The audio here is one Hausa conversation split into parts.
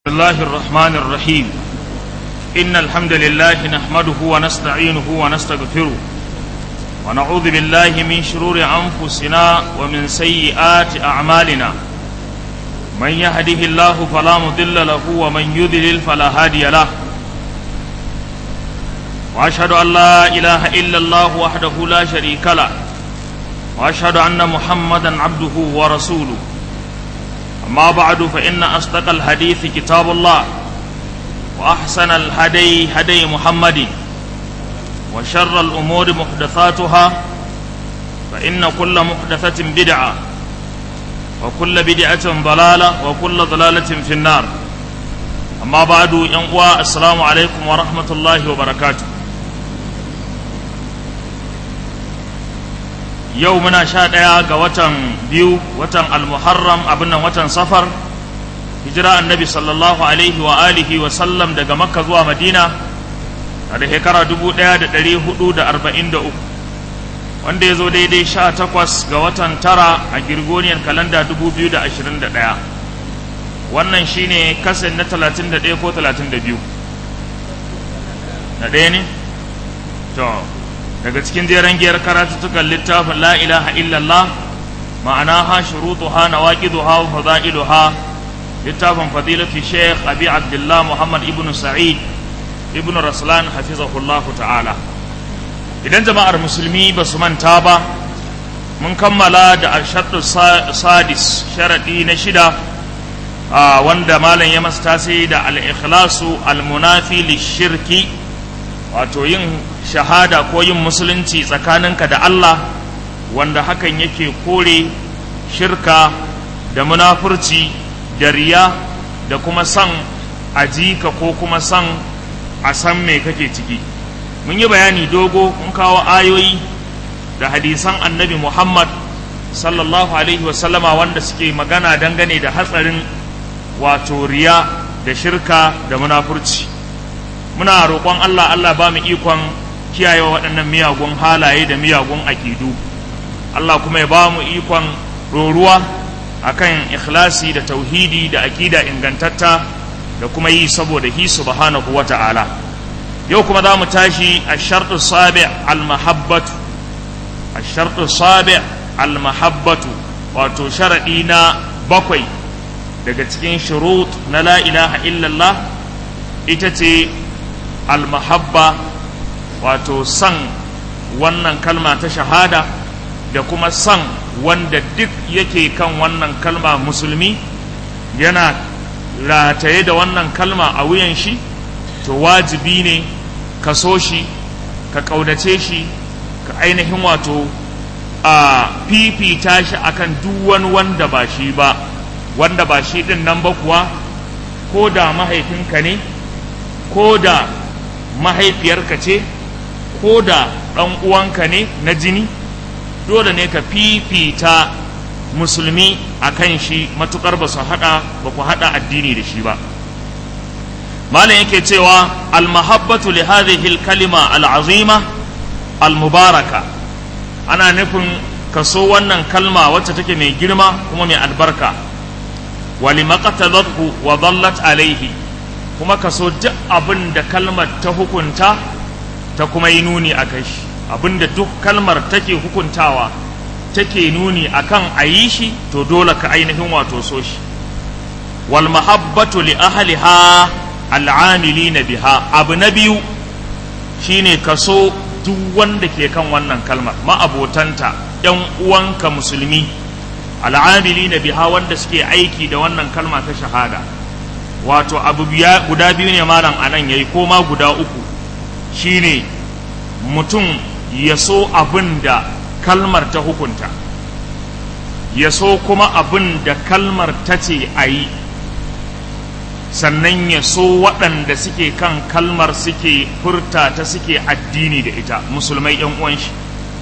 الله الرحمن الرحيم إن الحمد لله نحمده ونستعينه ونستغفره ونعوذ بالله من شرور أنفسنا ومن سيئات أعمالنا من يهده الله فلا مضل له ومن يضلل فلا هادي له وأشهد أن لا إله إلا الله وحده لا شريك له وأشهد أن محمدا عبده ورسوله أما بعد فإن أصدق الحديث كتاب الله وأحسن الهدي هدي محمد وشر الأمور محدثاتها فإن كل محدثة بدعة وكل بدعة ضلالة وكل ضلالة في النار أما بعد ينقوى السلام عليكم ورحمة الله وبركاته yau muna sha ɗaya ga watan biyu watan almuharram abin nan watan safar hijira annabi sallallahu alaihi wa alihi wa sallam daga makka zuwa madina a da shekara dubu ɗaya da ɗari hudu da arba'in da uku wanda ya zo daidai sha takwas ga watan tara a girgoniyar kalanda dubu biyu da ashirin da ɗaya wannan shine kasan na talatin da ɗaya ko talatin da biyu na ɗaya ne to daga cikin jeren giyar karatuttukan littafin la ilaha illallah ma'anaha shurutuha nawaqiduha wa fadailuha littafin fadilatu sheikh abi abdullah muhammad ibn sa'id ibn raslan hafizahullah ta'ala idan jama'ar musulmi ba su manta ba mun kammala da arshadu sadis sharadi na shida wanda malam ya masta sai da al-ikhlasu al-munafi lishirki wato yin shahada ko yin musulunci tsakaninka da Allah wanda hakan yake kore shirka da munafurci da riya da kuma san ajika ko kuma san a san me kake ciki mun yi bayani dogo mun kawo ayoyi da hadisan annabi Muhammad sallallahu alaihi wasallama wanda suke magana dangane da hatsarin wato riya da shirka da munafurci muna roƙon Allah Allah ba mu ikon kiyaye waɗannan miyagun halaye da miyagun aƙidu Allah kuma ya ba mu ikon roruwa akan ikhlasi da tauhidi da aƙida ingantatta da kuma yi saboda hi subhanahu wa ta'ala yau kuma za mu tashi a sharɗu sabi al-mahabbatu a sharɗu sabi al-mahabbatu wato sharaɗi na bakwai daga cikin shurut na la ilaha illallah ita ce almahabba wato san wannan kalma ta shahada da kuma san wanda duk yake kan wannan kalma musulmi yana rataye da wannan kalma a wuyan shi to wajibi ne ka so shi ka ƙaunace shi ka ainihin wato a fifita shi akan duk wani wanda ba shi ba wanda ba shi ɗin nan ba kuwa ko da mahaifinka ne ko da mahaifiyarka ce ko da ɗan uwanka ne na jini dole ne ka fifita musulmi a kan shi matukar ba su haɗa ba ku haɗa addini da shi ba malam yake cewa almahabbatu li hadhihi kalima al'azima almubaraka ana nufin kaso wannan kalma wacce take mai girma kuma mai albarka wa limaqatadathu wa dallat alaihi kuma ka so duk abin da kalmar ta hukunta ta kuma yi nuni a kai shi abin da duk kalmar take hukuntawa take nuni akan a yi shi to dole ka ainihin wato so shi wal mahabbatu li ahliha al'amilina biha abu na biyu shine ka so duk wanda ke kan wannan kalmar ma'abotanta yan uwanka musulmi al'amilina biha wanda suke aiki da wannan kalma ta shahada wato abu guda biyu ne malam anan yayi ko ma guda uku shine mutum ya so abin da kalmar ta hukunta ya so kuma abin da kalmar ta ce a yi sannan ya so waɗanda suke kan kalmar suke furta ta suke addini da ita musulmai yan uwan shi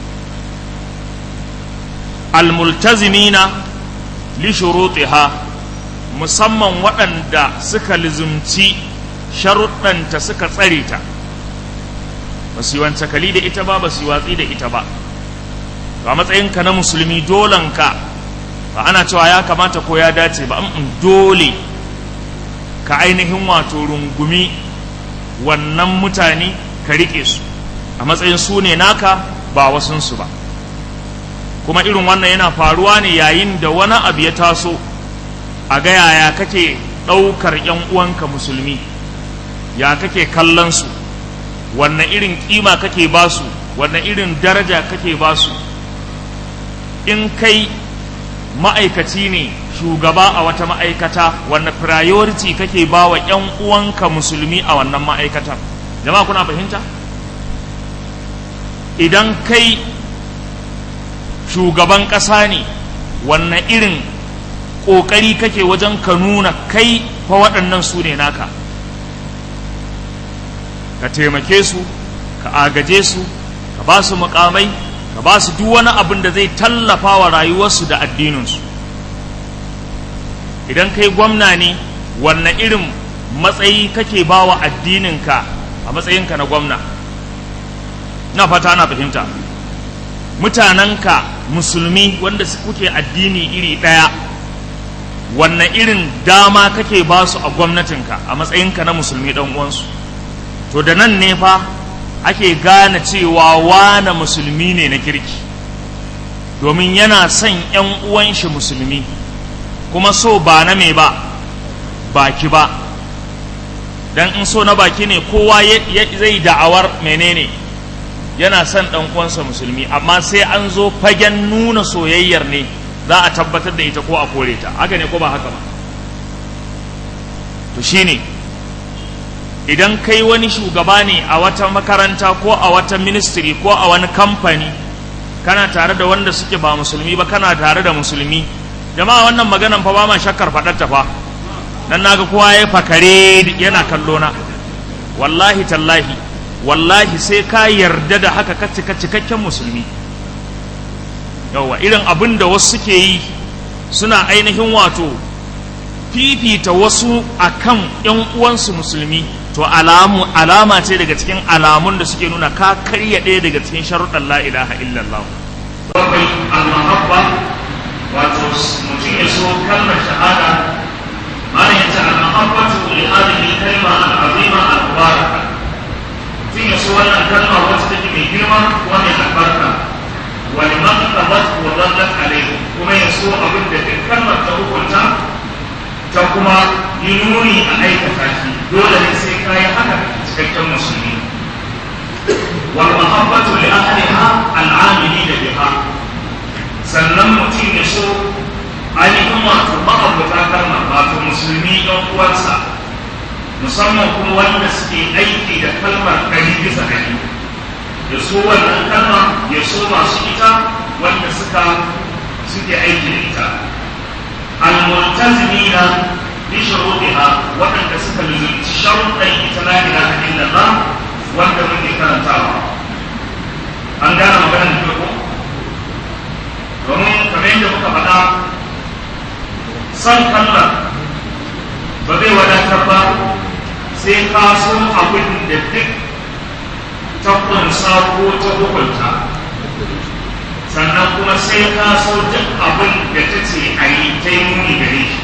almultazimina li shurutiha musamman waɗanda suka lizumci sharuɗanta suka tsare ta ba su yi wancakali da ita ba ba su yi watsi da ita ba a matsayinka na musulmi dolanka ba ana cewa ya kamata ko ya dace ba in dole ka ainihin wato rungumi wannan mutane ka riƙe su a matsayin su ne naka ba wasunsu ba kuma irin wannan yana faruwa ne yayin da wani abu ya taso a ga yaya kake ɗaukar ‘yan uwanka musulmi ya kake kallon su wanne irin ƙima kake ba su wanne irin daraja kake ba su in kai ma'aikaci ne shugaba a wata ma'aikata wanne priority kake ba wa ‘yan uwanka musulmi a wannan ma'aikatar jama'a kuna fahimta idan kai shugaban ƙasa ne wanne irin ƙoƙari kake wajen ka nuna kai fa waɗannan su ne naka ka taimake su ka agaje su ka ba su mukamai ka ba su duk wani abin da zai tallafa wa rayuwarsu da addininsu idan kai gwamna ne wanne irin matsayi kake ba wa addininka a matsayinka na gwamna na fata na fahimta mutanenka musulmi wanda kuke addini iri ɗaya wanne irin dama kake ba su a gwamnatinka a matsayinka na musulmi ɗan uwansu to da nan ne fa ake gane cewa wane musulmi ne na kirki domin yana son ‘yan uwan shi musulmi kuma so ba na me ba baki ba dan in so na baki ne kowa zai da'awar menene yana son ɗan uwansa musulmi amma sai an zo fagen nuna soyayyar ne za a tabbatar da ita ko a kore ta haka ne ko ba haka ba to shine idan kai wani shugaba ne a wata makaranta ko a wata ministry ko a wani kamfani kana tare da wanda suke ba musulmi ba kana tare da musulmi jama'a wannan maganan fa ba ma shakkar faɗar fa dan naga kowa ya fakare yana kallo na wallahi tallahi wallahi sai ka yarda da haka ka cika cikakken musulmi yawa irin abin da wasu suke yi suna ainihin wato fifita wasu akan yan uwansu musulmi to alamu alama ce daga cikin alamun da suke nuna ka karya ɗaya daga cikin sharuɗan la ilaha illallah bakwai al-mahabba wato mutum ya so kalmar shahada mana ya ce al-mahabbatu li hadhihi kalma al-azima al-mubaraka mutum ya so wannan kalma wacce take mai girma kuma mai albarka wa liman qabat wa dallat alayhi kuma ya so abin da kalmar ta hukunta ta kuma yi nuni a aikata shi dole ne sai ka yi haka cikakken musulmi wal mahabbatu li ahliha al amilina biha sannan mutum ya so ainihin wato ma'abuta kalmar wato musulmi ɗan uwansa musamman kuma wanda suke aiki da kalmar ɗari bisa ɗari ya so wannan kalma ya so masu ita wanda suka suke aiki da ita الملتزمين بشروطها وأن تسكن شرط لا إله إلا الله وأنت من كان تابع an gane maganar da ko domin kamar yadda muka faɗa son kalmar ba zai wadatar ba sai ka so abin da duk ta kunsa ko ta hukunta sannan kuma sai ka so duk abin da ta ce a yi ta yi muni gare shi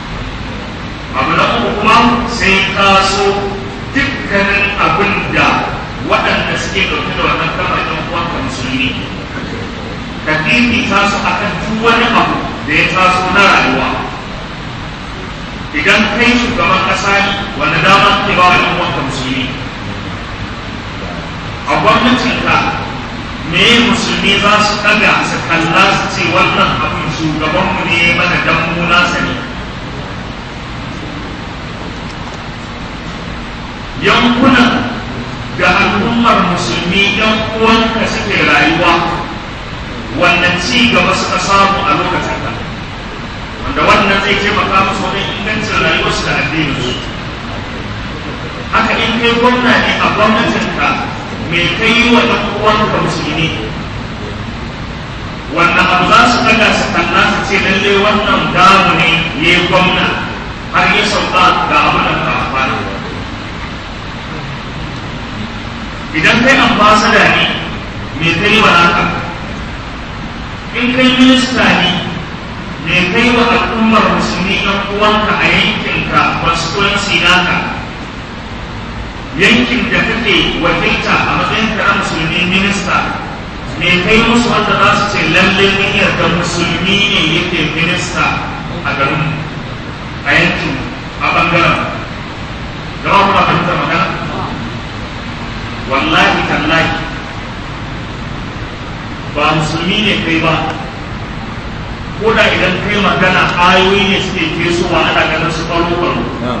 abu na uku kuma sai ka so dukkanin abin da waɗanda suke ɗauke da wannan kalmar ɗan uwanka musulmi ka fifita su a kan duk wani abu da ya taso na rayuwa idan kai shugaban ƙasa ne wanda dama ke ba wa ɗan uwanka musulmi a gwamnatinka me musulmi za su ɗaga su kalla su ce wannan abin shugabanmu ne mana dan mu nasa ne yankunan da al'ummar musulmi yan uwanka suke rayuwa wannan ci gaba suka samu a lokacin ka wanda wannan zai taimaka musu wajen ingancin rayuwarsu da addininsu haka in kai gwamna ne a gwamnatinka me kai yi wa ɗan uwanka musulmi wannan abu za su ɗaga su kalla su ce lalle wannan damu ne ya yi gwamna har ya sauka ga abu da ka amfana idan kai ambasada ne me kai wa naka in kai minista ne me kai wa al'ummar musulmi ɗan uwanka a yankinka ka constituency naka yankin da kake wakilta a matsayin ka na musulmi minista me kai musu wanda za su ce lalle niyyar da musulmi ne yake minista a garin a yankin a bangaren gaba kuma fahimta magana wallahi tallahi ba musulmi ne kai ba ko da idan kai magana ayoyi ne suke fesowa ana ganin su ɓaro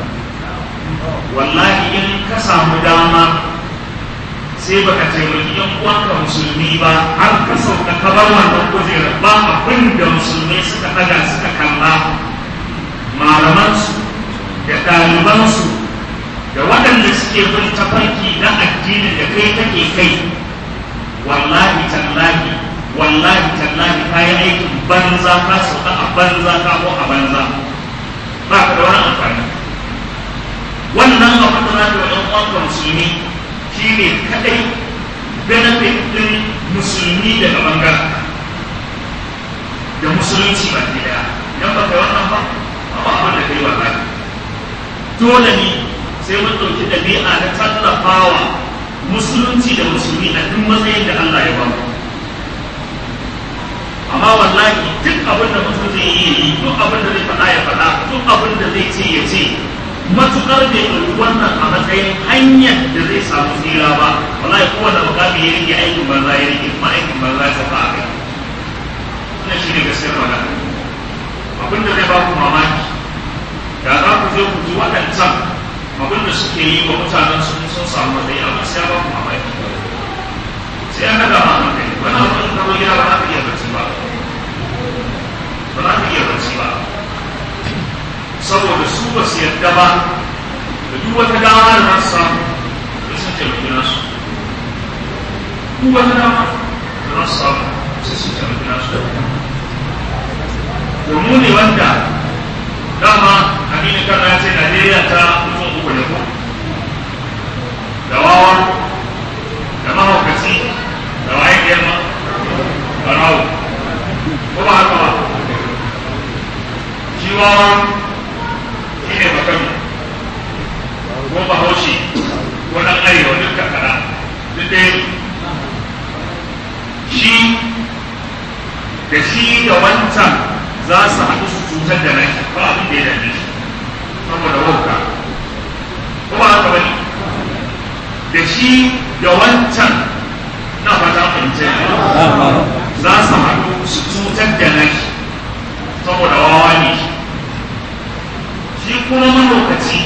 wallahi in ka samu dama sai baka taimaki yan uwanka musulmi ba har ka sauka ka bar wannan kujerar ba abin da musulmai suka ɗaga suka kalla malamansu da ɗalibansu da waɗanda suke bin tafarki na addinin da kai kake kai wallahi tallahi wallahi tallahi ka yi aikin banza ka sauka a banza ka ko a banza ba ka da wani amfani wannan abin da za ka yi uwanka musulmi shi ne kadai benefit ɗin musulmi daga bangaren da musulunci ba ke daya idan ba kai wannan ba ba abin da kai wallahi dole ne sai mun ɗauki ɗabi'a na tallafawa musulunci da musulmi a duk matsayin da Allah ya ba mu amma wallahi duk abin da mutum zai yi yi duk abin da zai faɗa ya faɗa duk abin da zai ce ya ce matuƙar bai ɗauki wannan a matsayin hanyar da zai samu tsira ba wallahi kowane mukami ya rike aikin banza ya rike kuma aikin banza ya saka a kai wannan shi ne gaskiyar magana abin da zai ba ku mamaki da za ku je ku ji waɗancan abin da suke yi wa mutanen sun sun samu matsayi amma sai ya ba ku mamaki sai an daga ma kai wani abin da gida ba za ka iya bacci ba ba za ka iya bacci ba saboda su ba su yadda ba da duk wata dama da za su samu da sun taimaki nasu duk wata dama da za su samu sai sun taimaki nasu domin ne wanda dama aminu kan ya ce najeriya ta mutum uku ne ko da wawa da mahaukaci da waye girma barawo ko ba haka ba shi wawa shi ne bakan ko bahaushe ko ɗan arewa duk kakara duk ɗaya shi da shi da wancan za su haɗu su cutar da nan ba abin da ya dame shi saboda wauka ko ba haka bane da shi da wancan na fata fahimce za su haɗu su cutar da nan saboda wawa ne shi kuma mahaukaci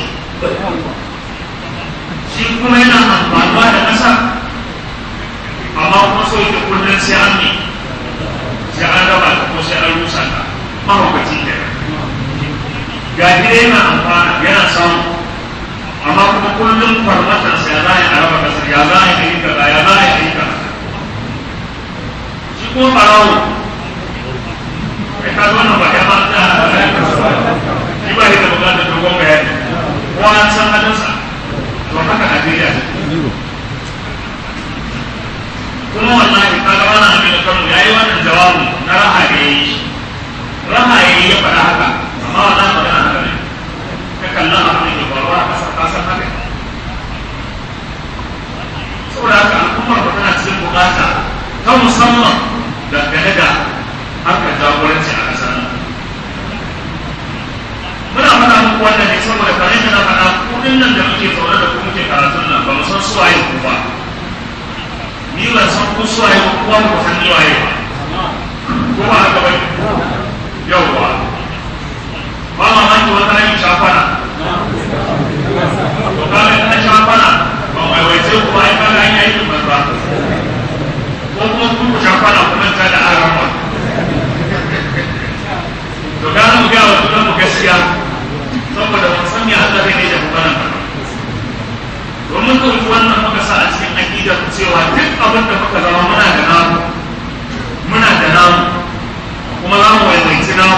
shi kuma yana amfanuwa da ƙasa amma kuma so yake kullum sai an ne sai an raba ta ko sai an rusa ta mahaukaci ke ga gida yana amfana yana samu amma kuma kullum farmatar sa ya za a yi a raba kasar ya za a yi a yi kaza ya za a yi a yi kaza shi kuma ɓarawo kai ka zo na ba ya ba ta shi ba da bukatar dogon bayani ko an san halinsa to haka Najeriya kuma wallahi ka ga wannan abin da kanu yayi wannan jawabi na raha da yayi raha yayi ya faɗa haka amma wannan magana haka ne ka kalla abin da ke faruwa a ƙasar ƙasar haka saboda haka al'ummar ba tana cikin bukata ta musamman dangane da harkar jagoranci a ƙasar nan muna faɗa muku wannan ne saboda kamar yadda na faɗa kudin nan da muke zaune da ku muke karatun nan ba mu san su waye ku ba ni ban san ku su waye ku ba ku san ni waye ba ko ba haka ba yawwa ba ma ma ki wata yin shafana to ka ga ta shafana ba mai waice ku ba ai ka ga yi aikin banza ko kuma ku ku shafana kuma ta da arama to gane mu ga wa tunan mu gaskiya saboda mun san me Allah zai da mu bana domin ɗauki wannan muka sa a cikin aƙidar cewa duk abin da muka zama muna da namu muna da namu kuma za mu waiwaici namu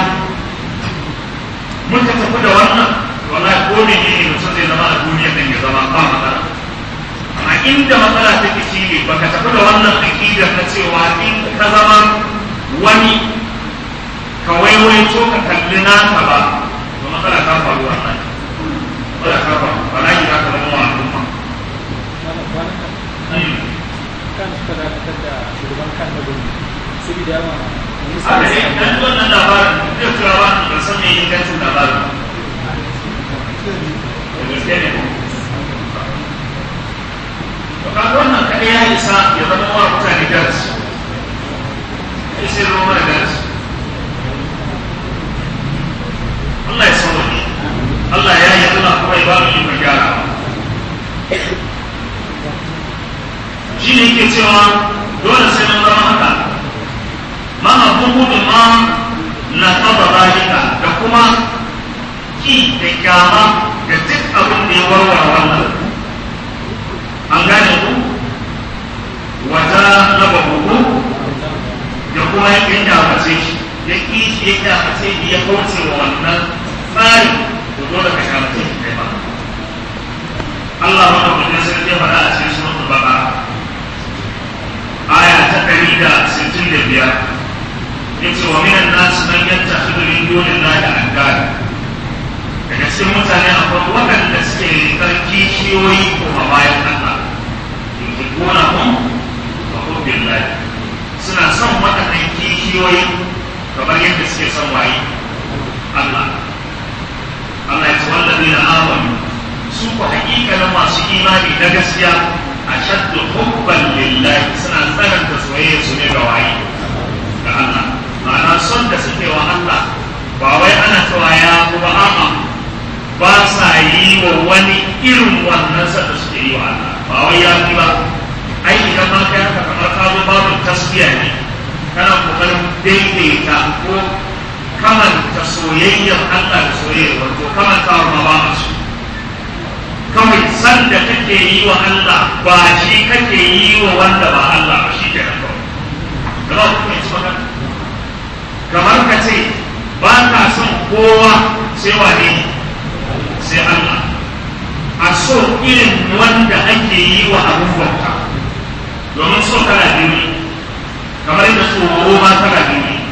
muka tafi da wannan wallahi ko ne ne mutum zai zama a duniyar nan ya zama ba matsala amma inda matsala take shi ne baka tafi da wannan aƙidar na cewa in ka zama wani ka waiwaito ka kalli naka ba to matsala ta faru wannan wala kafa bala'i za ka zama wa al'umma kan suka dakatar da shugaban kan da gudu saboda yawa a da ne dan wannan labarin zai tura ba ban san me ingancin labarin da gaske ne to kaga wannan kaɗai ya isa ya zama wa mutane darasi ya sai zama mana darasi Allah ya sauke Allah ya yi Allah kuma ya ba mu ikon gyara shi ne yake cewa dole sai mun zama haka mana bugu ma na taba zalika da kuma ki da kyama da duk abin da ya warware wannan an gane ku wata raba bugu da kuma ya ƙi kyamace shi ya ƙi shi ya kyamace shi ya kauce wa wannan tsari to dole ka kyamace shi kai ba Allah ma ba mutum sai ya faɗa a cikin suratul baqara aya ta ɗari da sittin da biyar yace wa minan nas man yattakhidhu min dunillahi andada daga cikin mutane akwai waɗanda suke rikar kishiyoyi kuma bayan Allah yuhibbuna hum wa hubbillahi suna son waɗannan kishiyoyi kamar yadda suke son waye Allah Allah ya ce wallazina amanu su ku haƙiƙanin masu imani na gaskiya ashaddu hubban lillahi suna tsananta soyayya su ne ga waye ga Allah ma'ana son da suke wa Allah ba wai ana cewa ya kuma a'a ba sa yi wa wani irin wannan son da suke yi wa Allah ba wai ya fi ba ai idan ma kai haka kamar ka zo babu tasbiya ne kana kokarin daidaita ko kamanta soyayyar Allah da soyayyar wato kamanta ma ba a su kawai san da kake yi wa Allah ba shi kake yi wa wanda ba Allah ba shi ke nan kawai gaba ku mai magana kamar ka ce ba ka son kowa sai wane ne sai Allah a so irin wanda ake yi wa abin bauta domin so kana biyu ne kamar yadda tsoro ma kana biyu ne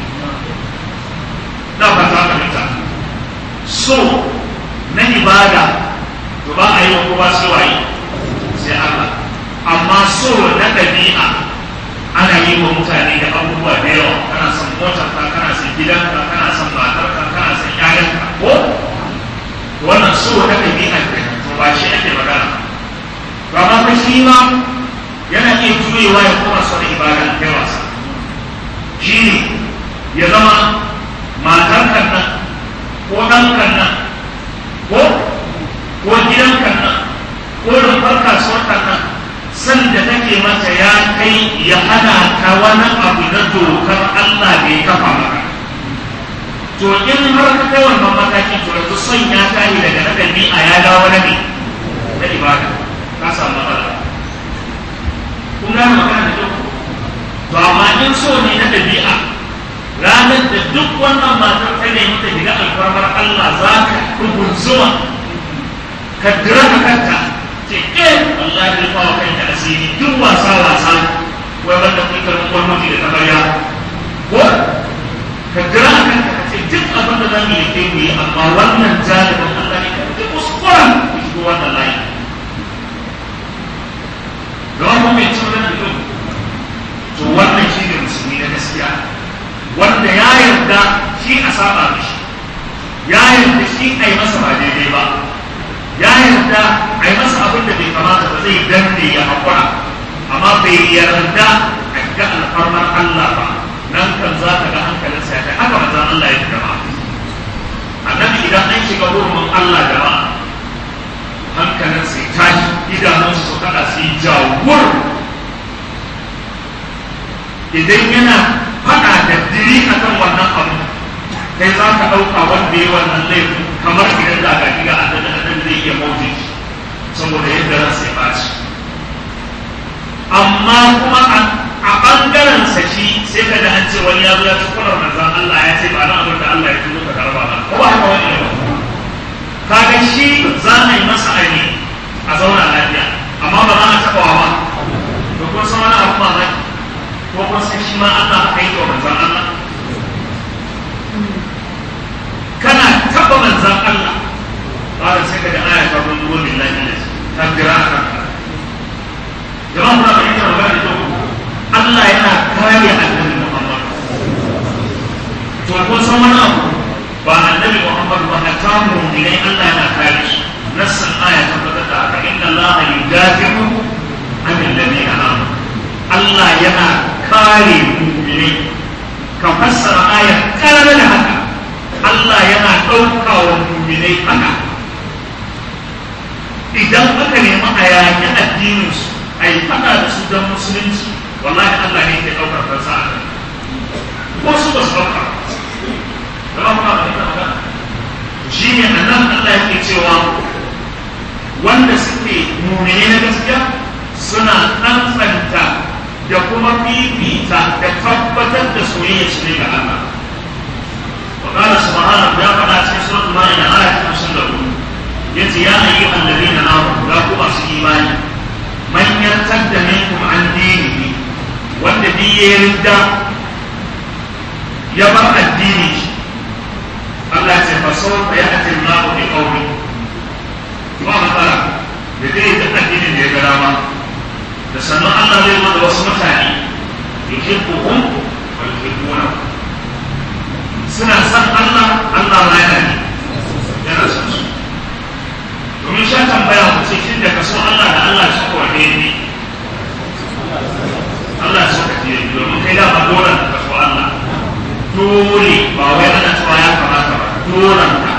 da ba ta fahimta so na ibada to ba a yi wa kowa sai waye sai Allah amma so na ɗabi'a ana yi wa mutane da abubuwa da yawa kana son motar ka kana son gidanka kana son matar ka kana son ƴaƴanka ko wannan so na ɗabi'a ke to ba shi ake magana to amma fa shi ma yana iya juyewa ya koma son ibada da wasa shi ne ya zama matar kan nan ko ɗan kan nan ko ko gidan nan ko rumfar kasuwar nan san da take mata ya kai ya hana ka wani abu na dokar Allah da ya kafa maka to in har ka kai wannan mataki to yanzu son ya tashi daga na ɗabi'a ya dawo na ne na ibada ka samu matsala kun gane magana da kyau to amma in so ne na ɗabi'a ranar da duk wannan matar ta nemi ta shiga alfarmar Allah za ka rubuzuwa ka dira ka kanta ce ke Allah ya rufa wa kanka asiri duk wasa wasa wai wanda kun karɓi gwamnati da tabarya ko ka dira ka kanta ka ce duk abin da zamu yi kai mu yi amma wannan jalibin Allah ne ka duk kuskuren ku shigo wannan layi don mu mai cin da duk to wannan shi ne musulmi na gaskiya wanda ya yarda shi a saba mishi ya yarda shi a yi masa ba daidai ba ya yarda a yi masa abin da bai kamata ba zai danne ya haƙura amma bai yarda a ga alfarmar Allah ba nan kan za ka ga hankalinsa ya kai haka manzon Allah ya fi jama'a annabi idan an shiga hurumin Allah jama'a hankalinsa ya tashi idanunsa su kada su yi jawur idan yana faɗa da diri akan wannan abu kai za ka ɗauka wanda ya wannan laifin kamar idan da ga ga annabi annabi zai iya mauti saboda yadda ran sai ɓaci amma kuma a ɓangaren sa shi sai ka da an ce wani ya zo ya ci kular manzan Allah ya ce ba na abin da Allah ya tuno ka karba ba ko ba haka wani ne kaga shi za a yi masa aini a zauna lafiya amma ba za a taɓa wa ba to kun san wani abu mamaki ko kun san shi ma Allah aka yi wa manzan Allah kana taba manzan Allah ba sai ka da aya ta yudafi'u an alladhina amanu Allah yana kare mu'minai ka fassara aya karara da haka Allah yana ɗauka wa mu'minai haka idan aka nemi a yaƙi addininsu a yi faɗa da su don musulunci wallahi Allah ne ke ɗaukar kansa a kan ko su ba su ɗauka ba ba ba ba ba shi ne a nan Allah yake cewa wanda suke mumine na gaskiya suna tsantsanta da kuma fifita da tabbatar da soyayya su ne ga Allah wa qala subhanahu ya faɗa cikin suratul maida ayat 54 yace ya ayyuhal ladina amanu ya ku masu imani man yartadda minkum an dinihi wanda bi ya ridda ya bar addini shi Allah ce fa sau fa ya ati Allah bi qawmi ba matsala da dai da addinin da ya ga dama da sannan Allah zai zo da wasu mutane yuhibbuhum wa yuhibbuna suna san Allah Allah ma yana ne yana son su domin sha tambaya ku ce shin da ka so Allah da Allah shi ko ne ne Allah shi ka ce domin kai da ba dole ka so Allah dole ba wai ana cewa ya kamata ba dole ka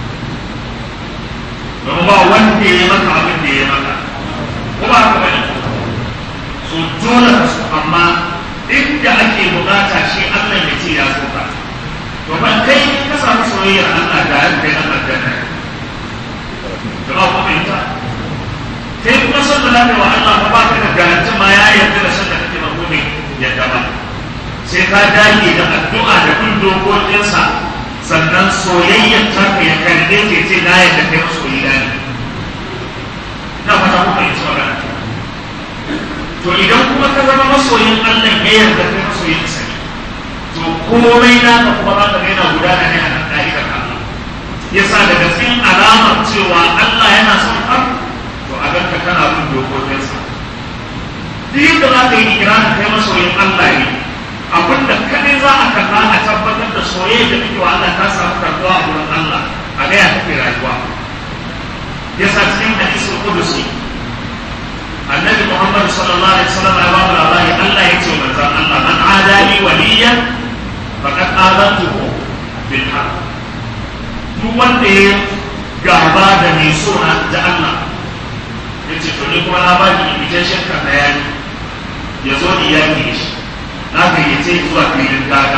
don ba wanda ya maka abin da ya maka ko ba haka bane so dole ka so amma inda ake bukata shi Allah ya ce ya so ka to ban kai ka samu soyayyar Allah da ya kai Allah da kai jama'a ko fahimta kai kuma son da lafiya wa Allah ba ka da garanti ma ya yarda da son da kake ba ko ne yadda ba sai ka dage da addu'a da bin dokokinsa sannan soyayyar ta ka ya kalle ke ce na yadda kai masoyi na ne na fata kuka yi magana to idan kuma ka zama masoyin Allah ya yarda kai masoyin sa ne to komai na ka kuma za ka ga yana gudana ne a nan ka'idar Allah yasa daga cikin alamar cewa Allah yana son ka to a ganka kana bin dokokinsa duk yadda za ka yi ikirarin kai masoyin Allah ne abin da kadai za a kalla a tabbatar da soyayya da kake wa Allah ta samu karbuwa a wurin Allah a ga ya kake rayuwa yasa cikin hadisul qudusi annabi Muhammad sallallahu alaihi wasallam ya ba mu labari Allah ya ce wa manzon Allah man adali waliyan faqad adantuhu bil haqq duk wanda ya gaba da mai so da Allah ya ce to ni kuma na ba ki invitation kan bayani ya zo ni yaki shi na gayyace zuwa filin daga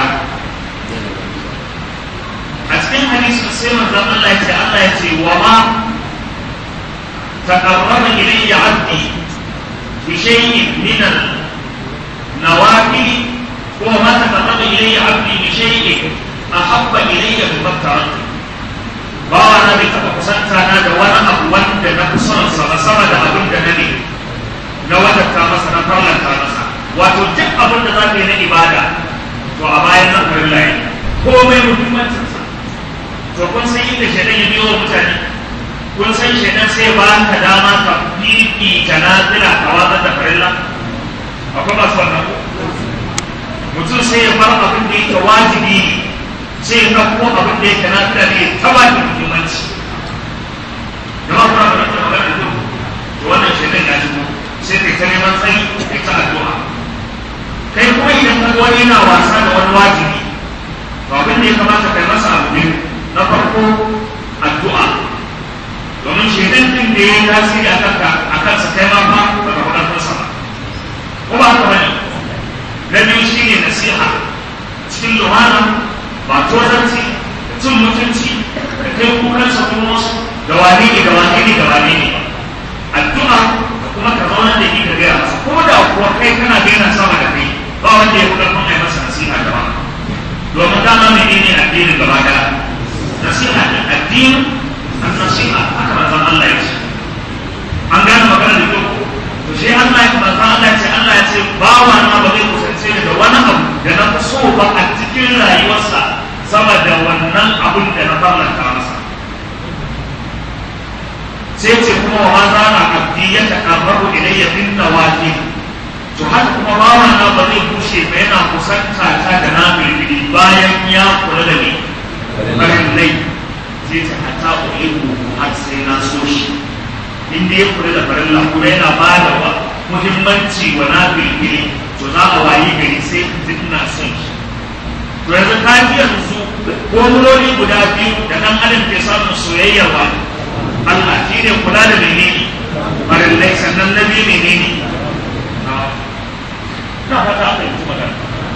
a cikin hadisin sai manzon Allah ya ce Allah ya ce wa ma taqarraba ilayya 'abdi bi shay'in min al-nawafil wa ma taqarraba ilayya 'abdi bi shay'in ahabba ilayya mimma taraktu bawa na bai taɓa kusanta na da wani abu wanda na fi son sa sama da abin da na ne na wadatta masa na farlanta masa wato duk abin da za ka yi na ibada to a bayan nan farin layi komai muhimmancinsa to kun san inda shaidan ya biyo wa mutane kun san shaidan sai ba ka dama ka fifi ka na fila ka watsar da farilla akwai masu wannan ko mutum sai ya bar abin da yake wajibi ne sai ya ɗauko abin da yake na fila ne ta ba ki muhimmanci jama'a kuna fahimtar magana da to wannan shaidan ya shigo sai kai ta neman tsayi kai ta addu'a kai kuma idan ka wani yana wasa da wani wajibi to abin da ya kamata kai masa abu biyu na farko addu'a domin shaidan din da ya yi tasiri a kanka a kansa kai ma ba ba ka faɗa kansa ba ko ba haka bane na biyu shine nasiha cikin lumana ba tozarci da cin mutunci da kai kukansa kuma wasu da wane ne da wane ne da wane ne addu'a da kuma ka zauna da shi ka gaya masa ko da kuwa kai kana gaina sama da kai ba wanda ya fi ƙarfin a yi masa nasiha da ba domin dama mai ne addinin gaba daya nasiha ne addinin an nasiha haka manzon Allah ya ce an gane magana da kyau to shi Allah ya manzon Allah ya ce Allah ya ce bawa na ba zai kusance da wani abu da na fi so ba a cikin rayuwarsa sama da wannan abun da na farlanta masa sai ce kuma wa ma zana abdi ya taqarrabu ilayya bin nawafil to haka kuma bawa na ba zai bushe ba yana kusanta ta da na bilbili bayan ya kula da ni barin lai zai ta hata ulihu har sai na so shi inda ya kula da farilla kuma yana ba da wa muhimmanci wa na bilbili to za a wayi gari sai duk na son shi to yanzu ka ji yanzu gomurori guda biyu da ɗan adam ke samun soyayyar wa Allah shi ne kula da menene farillai sannan na biyu menene na fata aka yi magana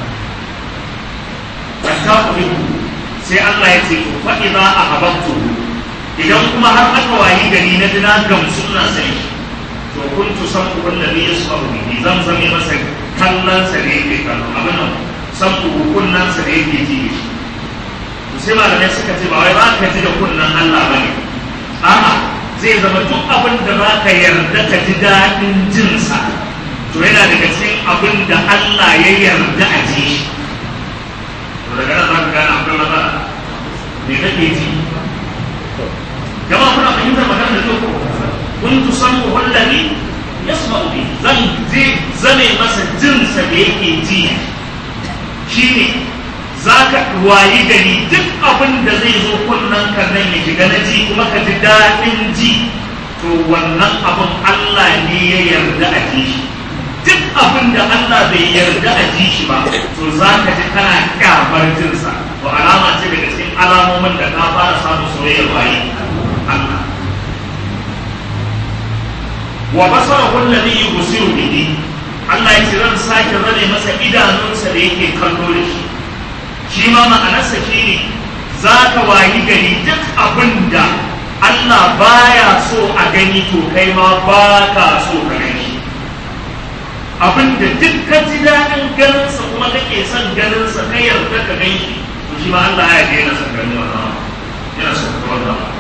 hatta ku sai Allah ya ce to fa idza ahabbtu idan kuma har aka wayi gari na dina gamsu na sai to kuntu sabu wallazi yasfahu bihi zan zame masa kallon sa da yake kallo abin nan sabu kunnan sa da yake ji to sai malamai suka ce ba wai ba ka ji da kunnan Allah bane a'a zai zama duk abin da za ka yarda ka ji daɗin jinsa to yana daga cikin abin da Allah ya yarda a ji shi to daga nan za ka gane akwai matsala me kake ji jama kuna fahimtar magana da kyau kun tu san wallahi yasma'u bi zan je zame masa jinsa da yake ji shine za ka wayi gari duk abin da zai zo kunnen ka nan ya shiga na ji kuma ka ji daɗin ji to wannan abin Allah ne ya yarda a ji shi duk abin da Allah bai yarda a ji shi ba to za ka ji kana kyamar jinsa to alama ce daga cikin alamomin da ka fara samun soyayyar waye Allah wa basarahu alladhi yusiru bihi Allah ya ce zan sake zane masa idanunsa da yake kallo da shi shi ma ma'anarsa shi ne za ka wayi gari duk abin da Allah baya so a gani to kai ma ba ka so ka gani abin da duk ka ji daɗin ganinsa kuma kake son ganinsa ka yarda ka gani shi to shi ma Allah ya ga yana son ganin wannan yana son ka wannan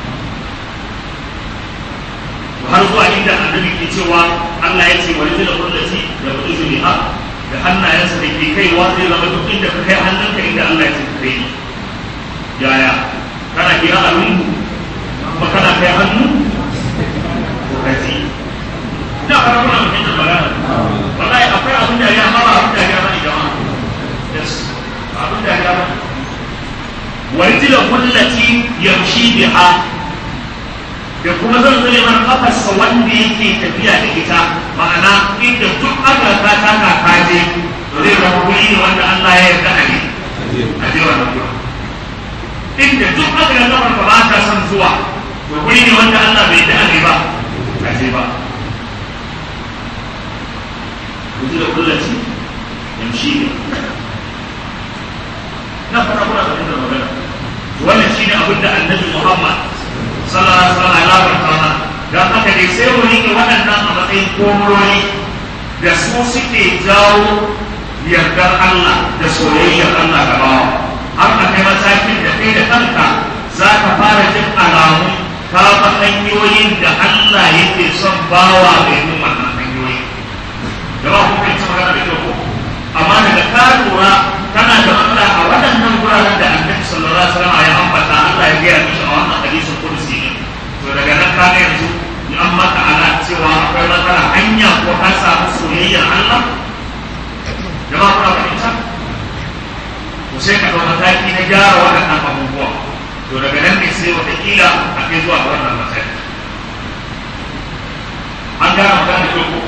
har zuwa inda annabi ke cewa Allah ya ce wani da kullati da kudu zuliha da hannayensa da ke kaiwa zai zama duk inda ka kai hannunka inda Allah ya ce ka kai yaya kana kira a lungu ba kana kai hannu ko kaji ina fara kuna mutum magana wallahi akwai abin da ya mara abin da ya bani jama'a yes abin da ya bani warjila kullati yamshi biha da kuma zan zane mana kafarsa wanda yake tafiya da ita ma'ana inda duk aka ka taka kaje to zai zama guri ne wanda Allah ya yarda a ne a je wannan gurin inda duk aka ga kafar ka ba ta son zuwa to guri ne wanda Allah bai yarda a ne ba a je ba kuji da kullaci yamshi ne na fara kuna da magana wannan shine abin da annabi Muhammad sallallahu alaihi wasallam ya labarta mana dan haka dai sai mu rike waɗannan a matsayin komurori da su suke jawo yardar Allah da soyayyar Allah da bawa har a kai matakin da kai da kanka za ka fara jin alamu ka ba hanyoyin da Allah yake son bawa mai bin wannan hanyoyi da ba ku kai magana da kyau amma daga ka lura kana da Allah a waɗannan guraren da Annabi sallallahu alaihi wasallam ya ambata Allah ya gaya mishi a wannan hadisin kursi to daga nan ka yanzu in an maka ana cewa akwai matsala hanya ko ka samu soyayyar Allah jama'a kuna fahimta to sai ka ɗau mataki na gyara waɗannan abubuwa to daga nan ne sai wataƙila a kai zuwa wannan mataki an gane magana da ko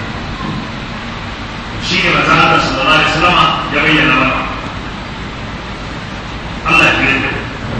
shi ne maza Allah sallallahu alaihi wasallam ya bayyana mana Allah ya bayyana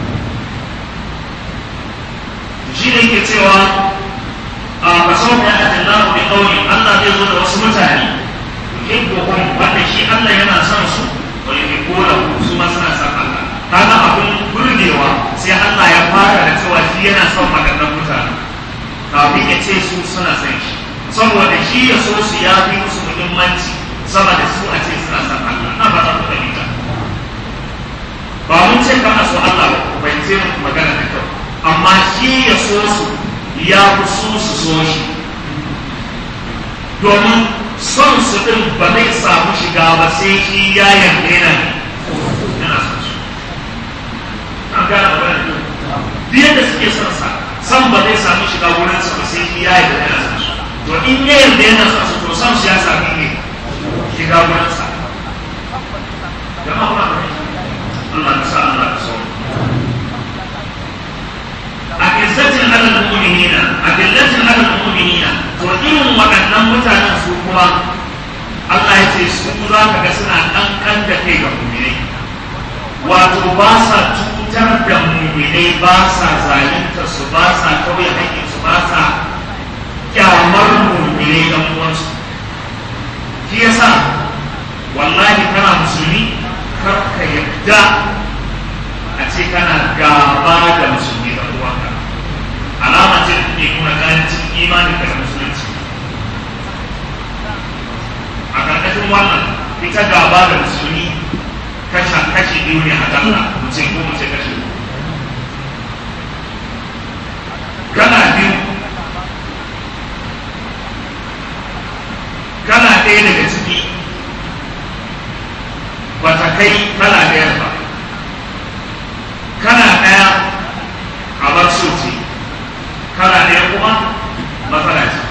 shi ne ke cewa a kasau da ya ajin lahu bi kauli Allah zai zo da wasu mutane yuhibbuhum wanda shi Allah yana son su wa yuhibbunahu su ma suna son Allah kaga abin burgewa sai Allah ya fara da cewa shi yana son waɗannan mutane kafin ya ce su suna son shi saboda shi ya so su ya fi musu muhimmanci sama da su a ce suna son Allah na ba za ku fahimta ba mun ce kana so Allah ba bai ce magana da kyau amma shi ya so su ya fi su su so shi domin son su ɗin ba zai samu shiga ba sai shi ya yarda yana yana son su an gane magana da duk yadda suke son sa san ba zai samu shiga wurin sa ba sai shi ya yarda yana son su to in ya yarda yana son su to son su ya sami ne shiga wurin sa jama'a kuna fahimta Allah ka sa Allah ka so أعزة على المؤمنين أذلة على المؤمنين wato ba sa cutar da muminai ba sa zalunta su ba sa kawai haƙƙin su ba sa kyamar muminai ɗan uwansu shi yasa wallahi kana musulmi kar ka yadda a ce kana gaba da musulmi da uwanka alama ce da ke nuna ƙarancin imanin da musulunci a ƙarƙashin wannan ita gaba da musulmi kashe kashi biyu ne a dalla mutum ko mace kashe kana biyu kana ɗaya daga ciki ba ta kai kana ɗaya ba kana ɗaya a bar ce kana ɗaya kuma matsala ce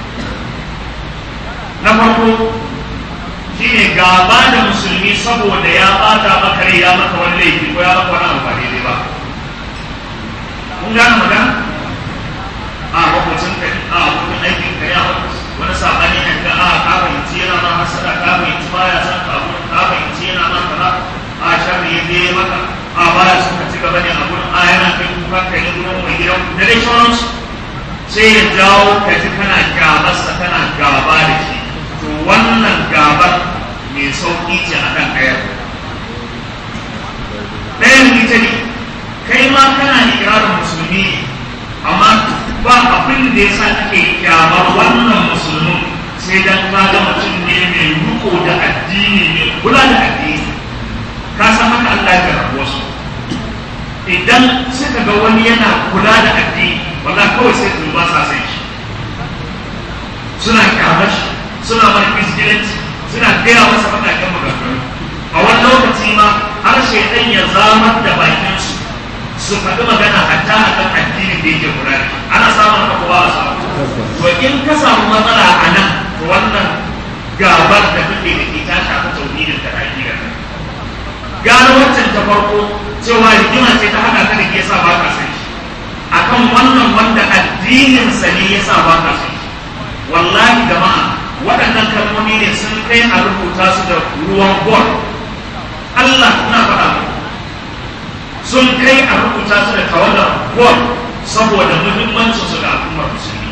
na farko shine gaba da musulmi saboda ya bata maka rai ya maka wani laifi ko ya maka wani abu ba daidai ba kun gane magana a makwacin ka a abokin aikin ka ya wani sabani ne ka a ka fahimci yana ma hasada ka fahimci baya san ka abu ka fahimci yana ma kaza a sharri ya je maka a baya son ka ci gaba ne a gurin a yana kai kuka ka yi gurin mai gidan da dai sauransu sai ya jawo ka ji kana gabarsa kana gaba da shi to wannan gabar mai sauƙi ce a kan ɗayar ɗayan ita ne kai ma kana ikirarin musulmi ne amma ba abin da ya sa kake kyamar wannan musulmin sai dan ka ga mutum ne mai riko da addini mai kula da addini ka san haka Allah ya rabu wasu idan suka ga wani yana kula da addini wala kawai sai su ba sa sai shi suna kyamar shi suna mai fisgilanci suna gaya masa faɗaƙen maganganu a wani lokaci ma har shaidan ya zamar da bakinsu su faɗi magana hatta a kan addinin da yake kula da ana samun haka ko ba a samu to in ka samu matsala a nan to wannan gabar da kake da ke ta shafi tauhidin da aƙidar gano wancan ta farko cewa rigima ce ta haɗa ka da ke sa ba ka san shi akan wannan wanda addininsa ne ya sa ba ka san shi wallahi jama'a waɗannan kalmomi ne sun kai a rubuta su da ruwan gol Allah na faɗa sun kai a rubuta su da tawadar gol saboda muhimmancin su ga al'ummar musulmi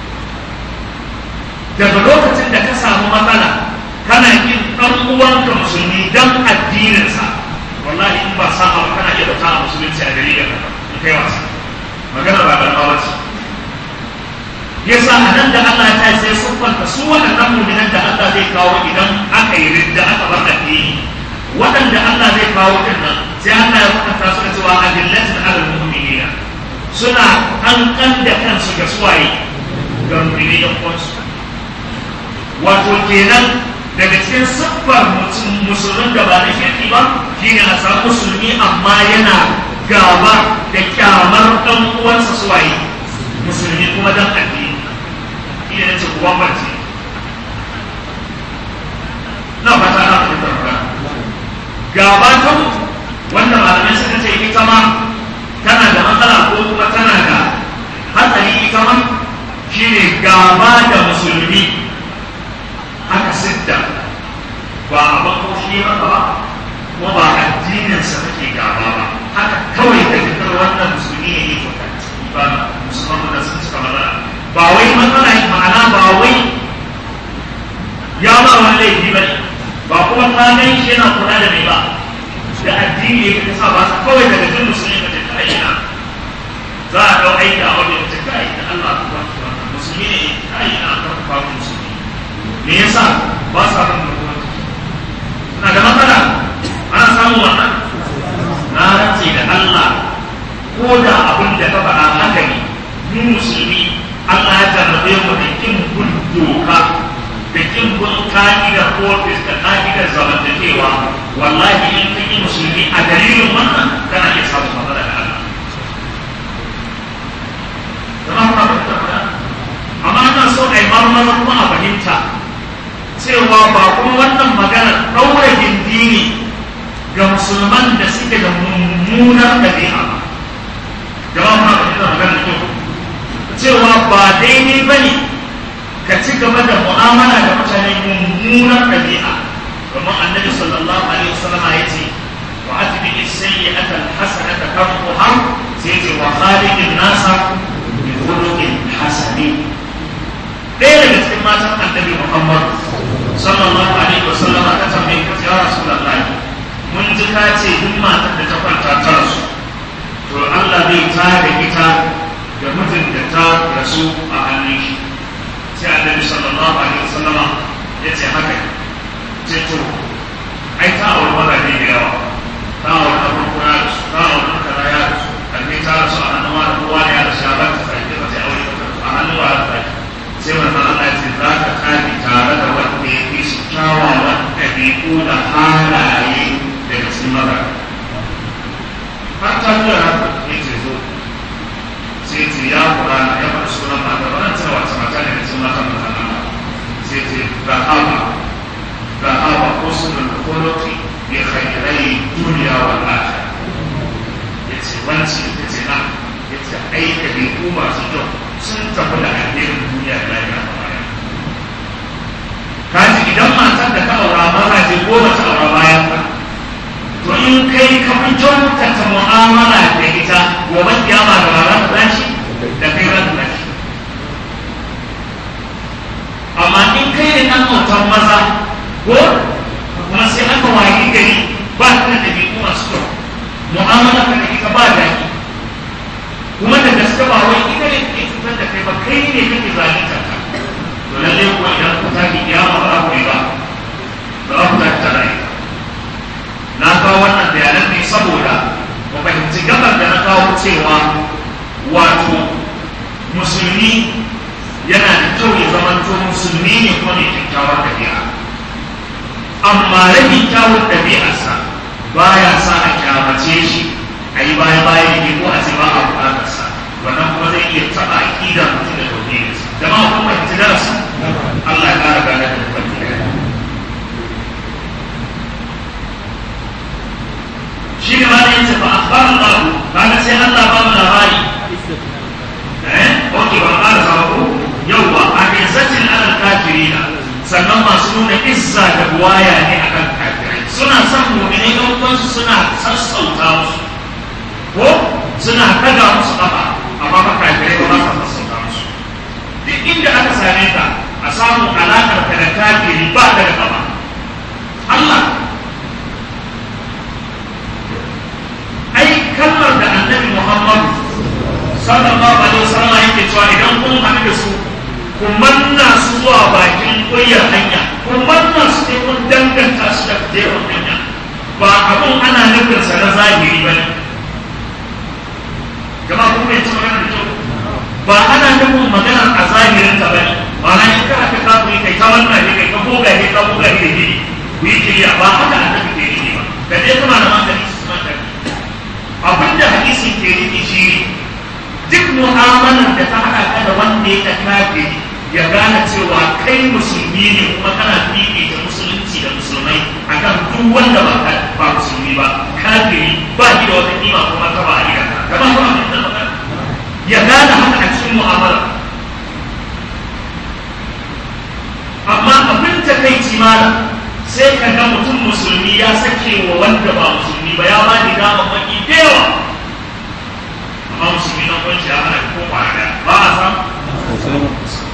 daga lokacin da ka samu matsala kana yin ɗan uwanka musulmi dan addininsa wallahi in ba sa abu kana iya bata a musulunci a dalilin haka in kai wasa magana ba da ce yasa a nan da Allah ta sai siffanta su waɗannan muminan da Allah zai kawo idan aka yi ridda aka bar addini waɗanda Allah zai kawo din nan sai Allah ya kwatanta su da cewa adillatin alal mu'minina suna kankan da kansu ga suwaye ga mu'mini da kwansu wato kenan daga cikin siffar mutum musulmin da ba na shirki ba shine a samu musulmi amma yana gaba da kyamar ɗan uwansa suwaye musulmi kuma dan addini shi ne ce kuwa mace na fata na fahimtar magana gaba ta mutu wanda malamai suka ce ita ma tana da matsala ko kuma tana da hatsari ita ma shine gaba da musulmi aka sidda ba a bakoshi maka ba kuma ba addininsa take gaba ba haka kawai da fitar wannan musulmi ne yake kwanci ba musulman da sun cika matsala ba wai matsala ma'ana ba wai ya ba wani laifi ba ne ba kuma ta gan shi yana kula da mai ba da addini ya sa ba sa kawai daga jin musulmi ka tafi aina za a dau aiki a wajen ta kai da Allah ku ba musulmi ne kai na karfafa musulmi me yasa ba sa ban mutunci na da matsala ana samun wannan na rantse da Allah ko da abin da ka faɗa haka ne mu musulmi Allah ya jarrabe mu da kin bin doka da kin bin ka'idar ofis da ka'idar zamantakewa wallahi in ka yi musulmi a dalilin wannan kana iya samun matsala da Allah zama kuma fahimta amma ana so a yi marmara kuma a fahimta cewa ba kuma wannan magana ɗaura gindi ne ga musulman da suke da mummunar ɗabi'a ba jama'a ma ba da magana ko cewa ba daidai ba ne ka ci gaba da mu'amala da mutane mummunar ɗabi'a domin annabi sallallahu alaihi wasallam ya ce wa atbi as-sayyi'ata al-hasanata tamhuha sai ce wa khaliqin nasa bi khuluqin hasanin ɗaya daga cikin matan annabi Muhammad sallallahu alaihi wasallam ta tambaye ka ya Rasulullahi mun ji ka ce duk matar da ta kwanta ta rasu to Allah zai tada ita da mijin da ta rasu a hannun shi sai annabi sallallahu alaihi wasallama ya ce haka ce to ai ta aure mazaje da yawa ta aure na farko ya rasu ta aure na kaza ya rasu kalli ta rasu a hannun wani kowa ne ya rasu ya ba ta sarki ba sai aure a hannun wa ta sai wannan Allah ya ce za ka kare tare da wanda ya fi su kyawawan ɗabi'u da halaye daga cikin mazaje har ta zuwa haka ya ce zo sai ce ya kura na ya faɗi sunan mata ba nan cewa wace mata ne da cikin matan matan Allah sai ce rahama rahama usulul khuluqi bi khairai dunya wal akhirah yace wanci yace na yace ai da bi ku masu kyau sun tafi da alherin duniya da lahira kaji idan matar da ka aura mazaje goma ta aura bayan ka to in kai ka fi kyautata mu'amala da ita gobe kiyama da ba za ta dace da kai za ta dace amma in kai ne ɗan autan maza ko kuma sai aka wayi gari ba ta da ɗabi'u masu kyau mu'amala ka da ita ba daɗi kuma da gaske ba wai ita ne ke cutar da kai ba kai ne kake zalunta ta to lallai kuwa idan ku tafi kiyama ba za ku yi ba ba za ku tafi ta rayuwa na kawo wannan bayanan ne saboda mu fahimci gabar da na kawo cewa wato musulmi yana da kyau ya zamanto musulmi ne kuma mai kyakkyawar ɗabi'a amma rabin kyawun ɗabi'arsa baya sa a kyamace shi a yi baya baya ne ko a ce ba a buƙatarsa wannan kuma zai iya taɓa aƙidar mutum da tauhidinsa jama'a kun fahimci darasi Allah ya ƙara gane da mutum shi ne ma da yace fa akhbara Allah kaga sai Allah ba mu labari eh okay ba ƙara sa ko yawwa a izzatin alal kafirina sannan masu nuna izza da buwaya ne akan kafirai suna son mu'minai ɗan uwansu suna sassauta musu ko suna kaga musu kafa amma ba kafirai ba za su sassauta musu duk inda aka same ka a samu alaƙar ka da kafiri ba da kafa Allah ai kalmar da annabi Muhammad sallallahu alaihi wasallam yake cewa idan kun haɗu da su ku manna su zuwa bakin ƙuryar hanya ku manna su sai kun danganta su da jerin hanya ba abun ana nufin sa na zahiri ba ne jama'a kun bai cewa da kyau ba ana nufin maganar a zahirin ta ba ne ba na in ka haka kafin kai ta wannan ne kai ka goga ne ka goga ne ne ku yi kiriya ba haka annabi ke yi ba da dai kuma da hankali su manta abin da hadisi ke nufi shi duk mu'amalar da ta haɗa ka da wanda ya kafiri ya gane cewa kai musulmi ne kuma kana fifita musulunci da musulmai akan duk wanda ba ba musulmi ba kafiri ba shi da wata kima kuma ta ba a riga ka ba kuma abin da magana ya gane haka a cikin mu'amala amma abin ta kai mala sai ka ga mutum musulmi ya sake wa wanda ba musulmi ba ya ba ni dama maki da yawa amma musulmi na kwanci ya hana ko kwana ba a samu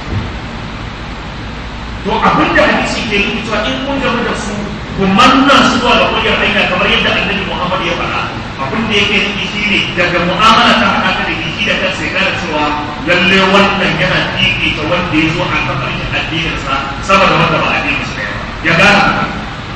to abin da hadisi ke yi cewa in kun gama da su ku manna su zuwa ga kullum hanya kamar yadda annabi Muhammad ya faɗa abin da yake nufi shine daga mu'amala ta haɗa ka da shi da kansa ya gane cewa lalle wannan yana fifita wanda ya zo a kan ƙarshen addininsa saboda wanda ba addinin sa ya gane haka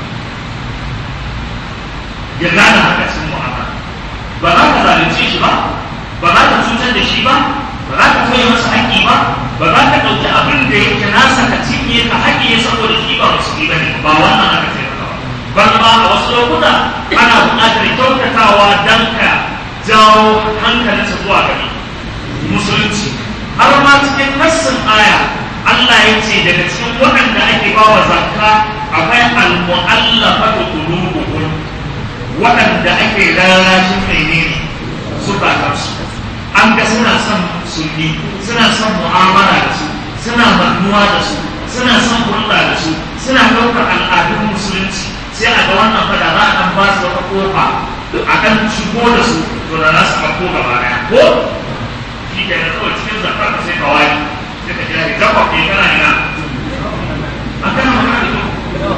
ya gane haka cikin mu'amala ba za ka zalunce shi ba ba za ka cutar da shi ba ba za ka toye masa haƙƙi ba ba za ka ɗauki abin da yake nasa ka cinye ka haƙƙi saboda shi ba musulmi ba ne ba wannan aka ce ba ban ma a wasu lokuta ana buƙatar kyautatawa don ka jawo hankalinsa zuwa gari musulunci har ma cikin nassin aya Allah ya ce daga cikin waɗanda ake ba wa zakka akwai al-mu'allafatu qulubuhum waɗanda ake rarrashin menene zukatansu an ga suna son musulmi suna son mu'amala da su suna mannuwa da su suna son hulɗa da su suna ɗaukar al'adun musulunci sai a ga wannan fada za a ɗan ba su wata kofa a kan shigo da su to da za su ɗauko gaba ɗaya ko shi ke da kawai cikin zakar ka sai ka wani sai ka jira gaba ke kana ina an kana magana da kyau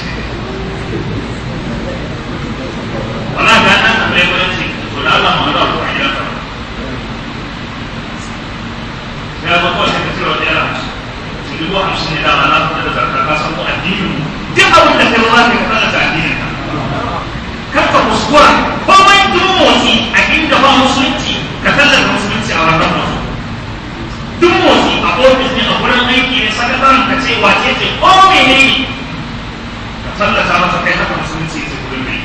wala ga nan da mai gwanin to da Allah mu da ku a gidan ka ya ba kawai sai ka cire wata yara su dubu hamsin ne dama na kuma da zakar ka san ko addinin duk abin da kai za ka yi kana da addinin ka kar ka kuskura komai duk motsi a inda ba musulunci ka tallata musulunci a wannan motsi duk motsi a ofis ne a wurin aiki ne sakataren ka ce wace ce ko mene ne ka tallata masa kai haka musulunci ce wurin mai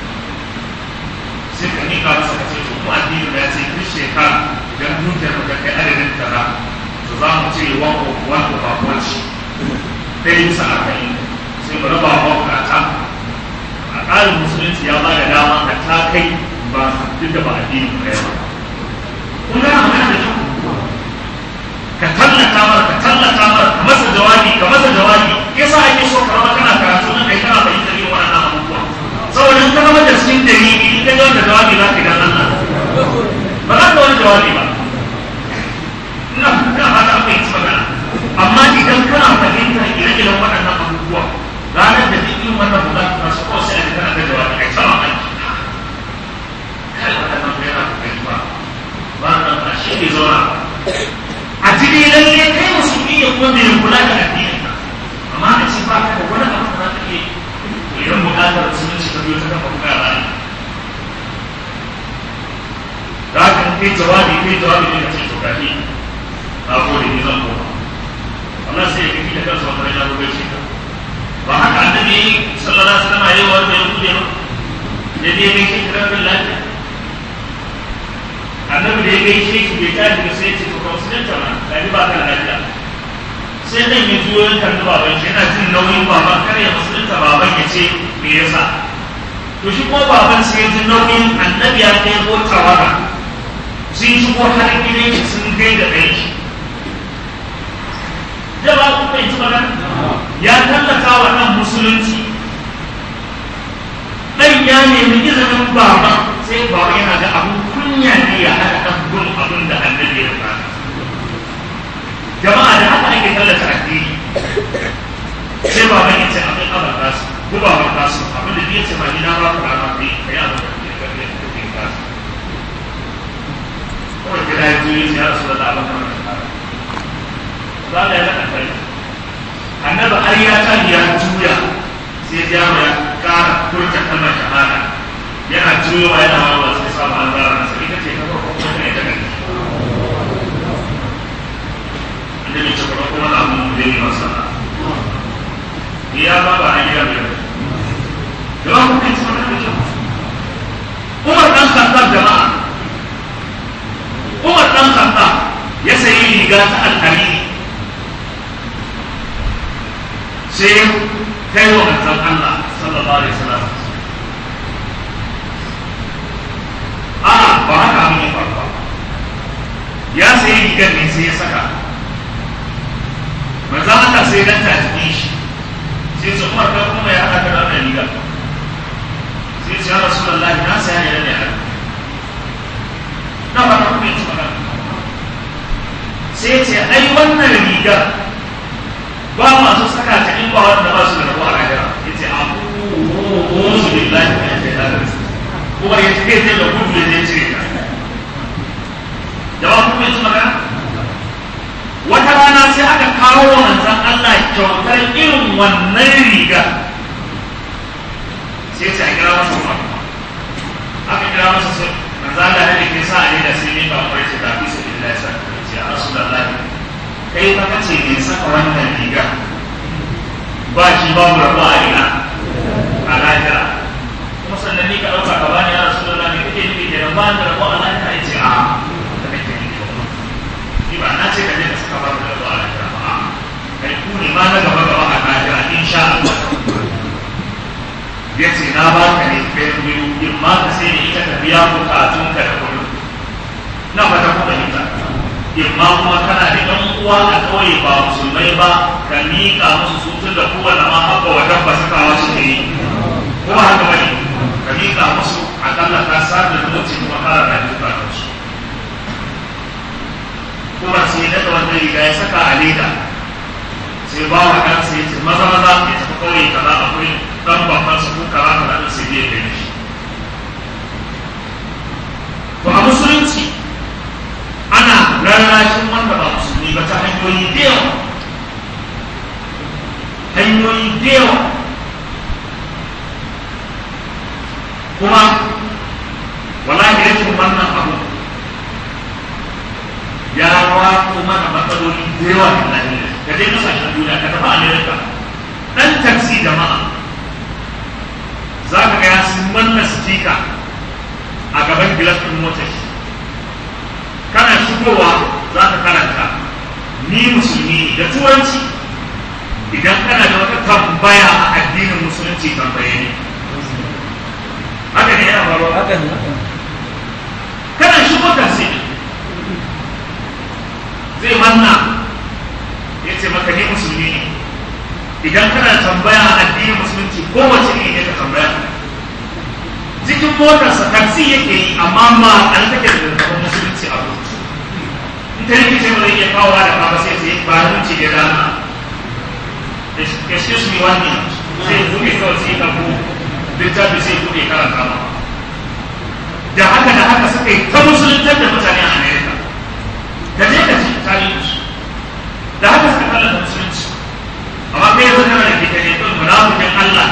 sai ka nika masa ka ce to mu addini ya ce duk shekara idan dukiyar ka kai adadin kaza to za mu ce one of one of our watch ɗaya bisa arba'in sai mu raba wa bukata a ƙarin musulunci ya ba da dama ka ta kai ba duk da ba addini ba ya ba kun gana magana da kyau ka tallata mara ka tallata mara ka masa jawabi ka masa jawabi yasa ake so ka rama kana karatu nan kai kana fahimtar yin waɗannan abubuwa saboda in ka zama da cikin dalili in ka ji wanda jawabi za ka yi dan Allah ba za ka wani jawabi ba ina ina fata an fahimci magana amma idan kana fahimtar ire-iren waɗannan abubuwa ranar da duk irin wannan bukatu na su kawai sai a ji kana da jawabi a sama aiki kai waɗannan bai na fahimci ba ba nan ba shi ne zauna a jini lalle kai musulmi ya kuma mai kula da addinin ka amma a ce ba ka da wani abu da za ka iya idan bukatar musulunci ta biyo ta kafa buka ba ne za ka kai jawabi kai jawabi ne ka ce to gashi na gode ni zan koma Allah sai ya kafi da kansa wata rana ko gaishe ka ba haka annabi sallallahu alaihi wasallam yayi wa da yake ba da dai gaishe ka da lafiya annabi da ya gaishe shi bai tashi ba sai ya ce to ka musulunta ma gani ba ka da lafiya sai dan ya juyo ya kalli baban shi yana jin nauyin baban kar ya musulunta baban ya ce me yasa to shi ko baban sai ya ji nauyin annabi ya kai ko tawaga sun shigo har gidan shi sun gai da ɗan shi jama ku bai ci magana ya tallata wa ɗan musulunci ɗan ya nemi izinin baban sai baban yana da abun kunya ne ya haɗa ɗan gun abin da annabi ya fara jama'a da haka ake tallata addini sai baban ya ce abin abar kasu ko baban kasu abin da ya ce ba ni na ba ku rana ne ka yi abin da ya karfe da kuke kasu kawai gida ya zuwa ya rasu da abin kamar da kara za ka yi zaka kai annabi har ya ta ya juya sai ya ya kara kurta kalmar shahada yana juyowa yana wawa sai samu an zara nasa ita ce ta farko kuma ta ita gani annabi ce kuma kuma na mun da yi masa ya ba ba an gida bai da ba ku kai sama da kyau Umar dan Khattab jama'a Umar dan Khattab ya sayi riga ta alhariri sai kai wa manzon Allah sallallahu alaihi wasallam a ba haka abin ya faru ba ya sayi rigar ne sai ya saka manzon Allah sai dan ta jikin shi sai su Umar kai kuma ya haka da wannan rigar sai ce ya Rasulullahi na saya ne da haka na ba ta kuma yi magana sai ce ai wannan rigar ba masu saka ta in ba wanda ba su da rabu a lahira ya ce abu su billahi ya ce ta kuma ya ce kai da gudu ya ce cire ta jama'a kuma yanzu magana wata rana sai aka kawo wa manzan Allah kyautar irin wannan riga sai ce a kira masa kuma aka kira masa sai manzan Allah ya ke sa a ne da sai ne ba kwarai ce da fi su billahi sa ce a rasu da lafiya kai fa kace ne saka wannan riga ba shi babu rabu a ina a lahira kuma sannan ni ka ɗauka ka bani ya rasu da ne kake nufi da ba da rabu a lahira ya ce a da kake nufi ni ba na ce ka je ka saka babu rabu a lahira ba a kai ku ne ma na gaba gaba a lahira insha Allah ya ce na ba ka ne kai biyu in ma ka sai da ita ka biya bukatunka da kullum na fata kuma ita imma kuma kana da ɗan uwa a kawai ba musulmai ba ka miƙa musu su tun da kowane ma haka wa dabba sakawa su ne ko ba haka bane ka miƙa musu akalla ka sa da zumunci kuma ƙara da duka da su kuma sai daga wannan riga ya saka a leda sai ba wa ɗansa ya ce maza maza ya tafi kawai kaza akwai ɗan babban su ko kaza kaza ɗin sai ya kai shi to a musulunci ana rarrashin wanda ba musulmi ba ta hanyoyi da yawa hanyoyi da yawa kuma wallahi rashin wannan abu ya rawa kuma da matsaloli da yawa da lafiya ka je kasashen duniya ka tafi amerika dan taxi jama'a za ka ga ya sun manna stika a gaban gilas ɗin motar shi kana shigowa za ka karanta ni musulmi da turanci idan kana da wata tambaya a addinin musulunci tambaye ni haka ne yana faruwa haka ne kana shigo taxi zai manna ya ce maka ni musulmi ne idan kana tambaya a addinin musulunci kowace ne ne ka tambaya cikin motarsa taxi yake yi amma ma an take da zazzabin musulunci a rubutu in ta rikice ba zai iya kawo da kawo sai sai ba hunci da rana excuse me one minute sai buɗe kawai sai ka ko littafi sai buɗe karanta ma da haka da haka suka yi ta musuluntar da mutane a amerika ka je ka ci tarihinsu da haka suka tallata musulunci amma kai yanzu kana da kike ne don munafikin Allah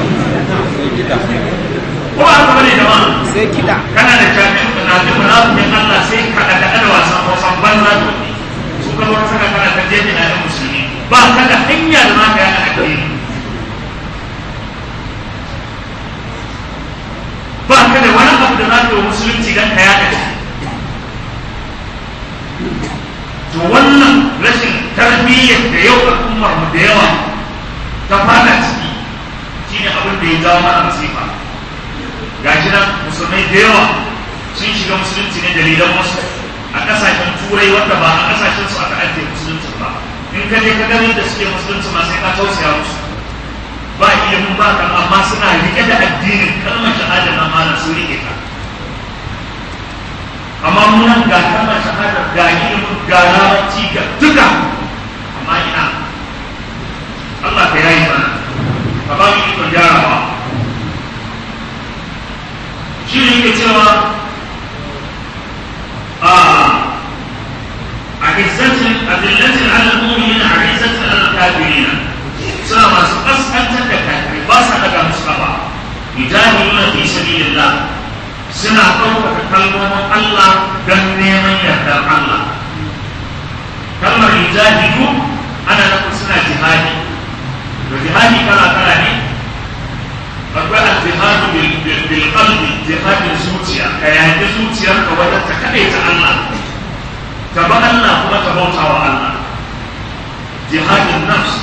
ko ba haka bane jama'a sai kiɗa kana da jami'in munafikin munafikin Allah sai ka da kada wasan wasan banza da wani su ka wata saka kana ta jeji na yan musulmi ba ka da hanya da za ka yana addini ba ka da wani abu da za ka yi wa musulunci don ka yaɗa shi to wannan rashin tarbiyyar da yau al'ummar mu da yawa ta fada ciki shine abin da ya jawo mana masifa gashi nan musulmai da yawa sun shiga musulunci ne dalilan wasu a kasashen turai wanda ba a kasashen su aka ajiye musulunci ba in ka je ka gani da suke musulunci ma sai ka tausaya musu ba ilimin ba kan amma suna rike da addinin kalmar shahada na mana sun rike ta amma munan ga kalmar shahada ga ilimin ga larabci ga duka amma ina Allah ka yayi mana ka ba mu ikon gyarawa shi ne yake cewa a a izzatin adillatin ala mu'minin a izzatin ala kafirina suna masu kaskantar da kafirai ba sa daga musu kafa yujahiduna fi sabilillah suna ɗaukaka kalmomin Allah don neman yardar Allah. Kalmar yujahidu ana nufin suna jihadi. Da jihadi kala kala ne, akwai al-jihadu bil qalbi jihadin zuciya ka yaƙi zuciyar ka wajen ta kaɗai ta Allah ta ba Allah kuma ta bauta wa Allah jihadin nafs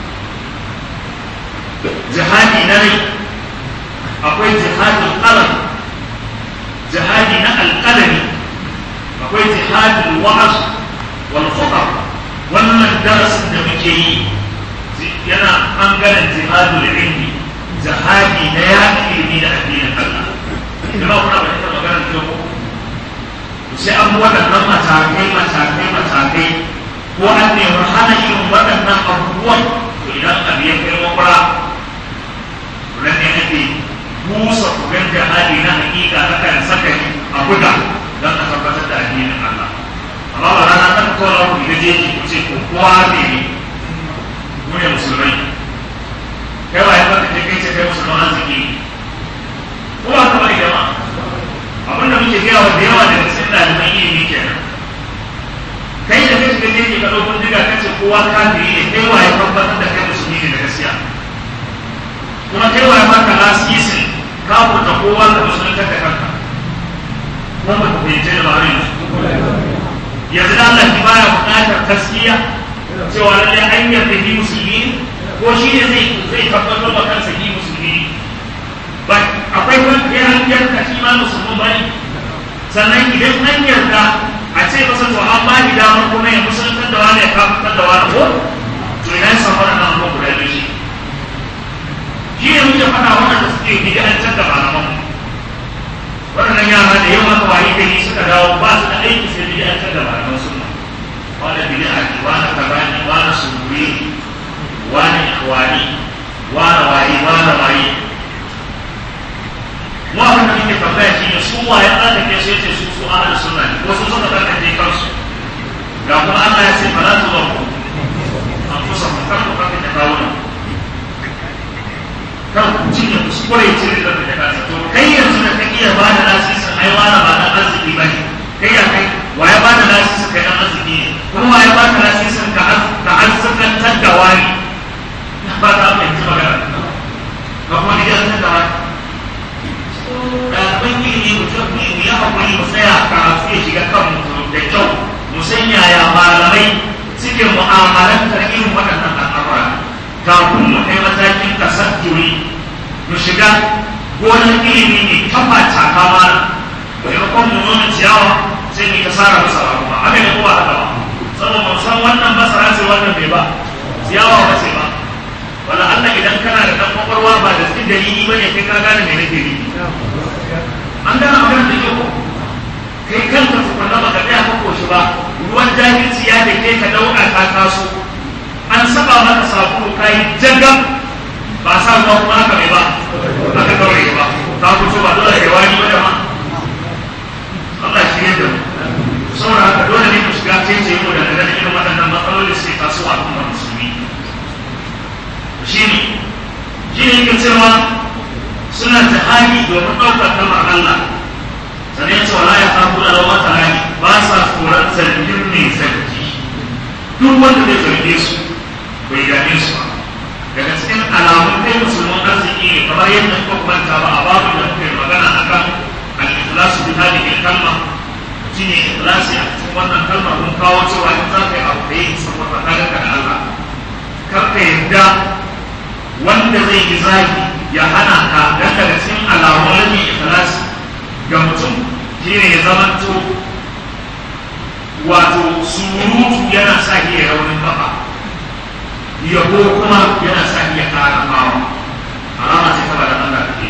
jihadi na rai akwai jihadin qalam jihadi na alƙalami akwai jihadin wa'az wal khutab wannan darasin da muke yi yana ɓangaren jihadul ilmi jihadi na yaƙi ilmi da addinin Allah kuma kuna ba ita magana da ko sai an bi waɗannan matakai matakai matakai ko an nemi hana irin waɗannan abubuwan to idan abu ya kai makura nan ne ake busa kugan jihadi na hakika na kan saka a buga don a tabbatar da addinin Allah amma ba rana kan kawai ku ga jeji ku ce ko kowa ne ne mu ne musulmai kai wa ya baka kai ce kai musulman arziki ko ba ka bari jama'a abin da muke gaya wa da yawa daga cikin ɗaliban ilimi kenan kai da kai shiga jeji ka ɗaukun diga ka ce kowa kafiri ne kai wa ya tabbatar da kai musulmi ne da gaskiya kuma kai wa ya baka lasisin ka furta kowa ka musulunta da kanka kuma ba ku fahimce da ba yanzu yanzu da Allah ki baya buƙatar gaskiya cewa lalle an yarda ni musulmi ko shi ne zai zai tabbatar wa kansa ni musulmi ba akwai wani ya an yarda shi ma musulmi ba ne sannan idan an yarda a ce masa to an ba ni damar kuma ya musulunta da wani ya kafin da wani ko to ina ya samu wannan abubuwa guda biyu shi shi ne muke faɗa waɗanda suke wani wane waye wane waye mu abin da muke tambaya shi ne su waye tsarkake su yace su su ahlus sunna ne ko su suka tsarkake kansu ga kuma Allah ya ce fala tu zaku an kusa ku kar ku kafin da kawunan kan ku cinye kuskure ce da da kansa to kai yanzu da kake iya ba da lasisin ai wani ba dan arziki ba ne kai ya kai waye ba da lasisin kai dan arziki ne kuma waye ba da lasisin ka ka arzikantar da wani ba ta fahimci magana ka kuma gidan da wani ɗaliban ilimi mutum ne mu yi haƙuri mu tsaya karatu ya shiga kan mutum da kyau mu san yaya malamai suke mu'amalantar irin waɗannan al'amura kafin mu kai matakin tasadduri mu shiga gonar ilimi ne kafa taka mana maimakon mu nuna ciyawa sai mu ta sara masara kuma haka ne kuma haka ba saboda mu san wannan masara ce wannan bai ba ciyawa ba ce ba wala Allah idan kana da dan kwakwalwa ba da cikin dalili ba ne kai ka gane me nake yi an gane magana da kyau kai kanka tukunna baka tsaya ka koshi ba ruwan jahilci ya da ke ka dauka ka taso an saba maka sabulu ka yi jagab ba sa ruwa kuma haka mai ba aka daure ba ka fito ba dole ya wani ba da ma Allah shi ne da mu saboda haka dole ne mu shiga cece mu da daga irin waɗannan matsaloli sai tasowa a kuma musulmi shi ne shi ne yake cewa suna jihadi domin ɗaukar kalmar Allah sannan cewa la ya samu da lawa tarani ba sa tsoron zargin mai zargi duk wanda zai zarge su bai gane su ba daga cikin alamun kai musulman arziki ne kamar yadda kuka kwanta ba a babu da muka yi magana akan al-ikhlasu bi hadhihi al-kalma shine ikhlasi a cikin wannan kalmar mun kawo cewa in za ka yi abu da yi saboda ka da Allah kar ka yarda wanda zai yi zagi ya hana ka dan daga cikin alamun rashin ikhlasi ga mutum shine ya zamanto wato surutu yana sa iya raunin kafa yabo kuma yana sa iya ƙara kawo alama ce ta bada Allah ke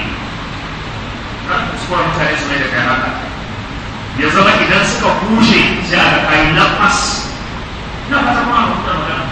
kan kuskuren mutane su mai da kai haka ya zama idan suka kushe sai a ga kayi nafas na fata kuma a mutu magana